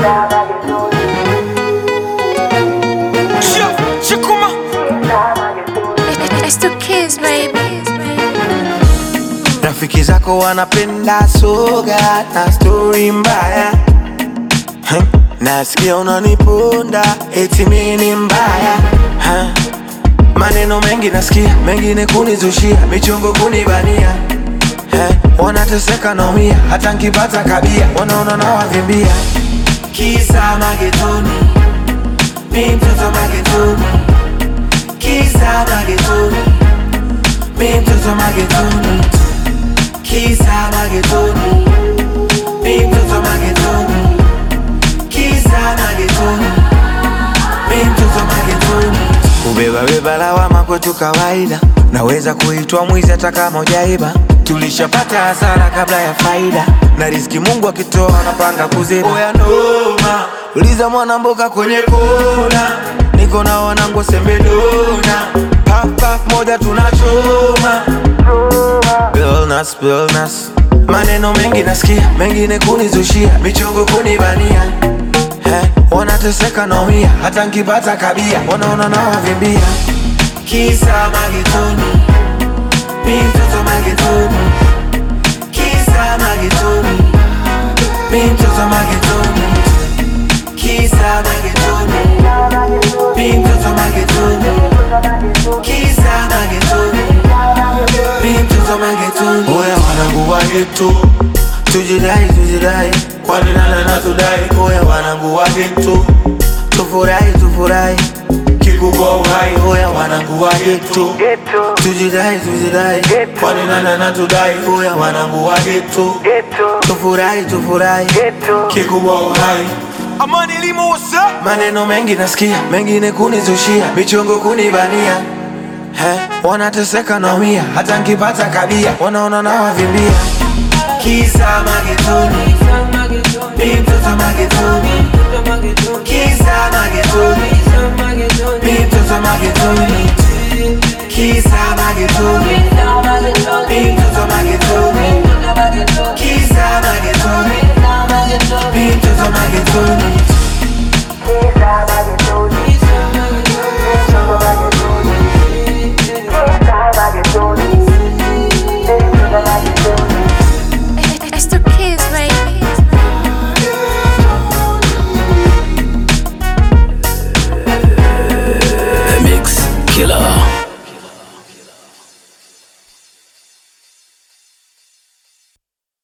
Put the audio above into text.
Shikuma It's the kids, baby. Rafiki zako wanapenda soga na stori mbaya Huh? Nasikia unaniponda eti mimi ni mbaya Huh? Maneno mengi nasikia, mengine kunizushia, michongo kunibania Huh? Wanateseka naumia, hata nkipata kabia, wanaona nawavimbia Kisa magetoni, mi mtoto magetoni Kisa magetoni, mi mtoto magetoni Kisa magetoni, mi mtoto magetoni Kisa magetoni, mi mtoto magetoni Kubeba beba lawama kwetu kawaida, naweza kuitwa mwizi hata kama hujaiba. Tulishapata hasara kabla ya faida, na riziki Mungu akitoa anapanga kuziba. Oya noma, uliza mwana mboga kwenye kona, niko na wanangu sembedona, puff puff moja tunachoma Illness, illness. Maneno mengi nasikia, mengine kunizushia, michongo kunibania eh, wanateseka naumia, hata nkipata kabia, wanaona nawavimbia. Kisa magetoni, mi mtoto magetoni, kisa magetoni, mi mtoto magetoni, kisa magetoni, mi mtoto magetoni, kisa magetoni mi mtoto magetoni. Oya wanangu wa geto, tujidai tujidai, kwani nana na tudai. Oya wanangu wa geto, tufurahi tufurahi, kikubwa uhai. Oya wanangu wa geto, tujidai tujidai, kwani nana na tudai. Oya wanangu wa geto, tufurahi tufurahi, kikubwa uhai. Amani Limo, what's up? Maneno mengi nasikia, mengine kunizushia, michongo kunibania He, wanateseka naumia, hata nkipata kabia, wanaona nawavimbia. Kisa magetoni, mi mtoto magetoni, kisa magetoni, mi mtoto magetoni, kisa magetoni,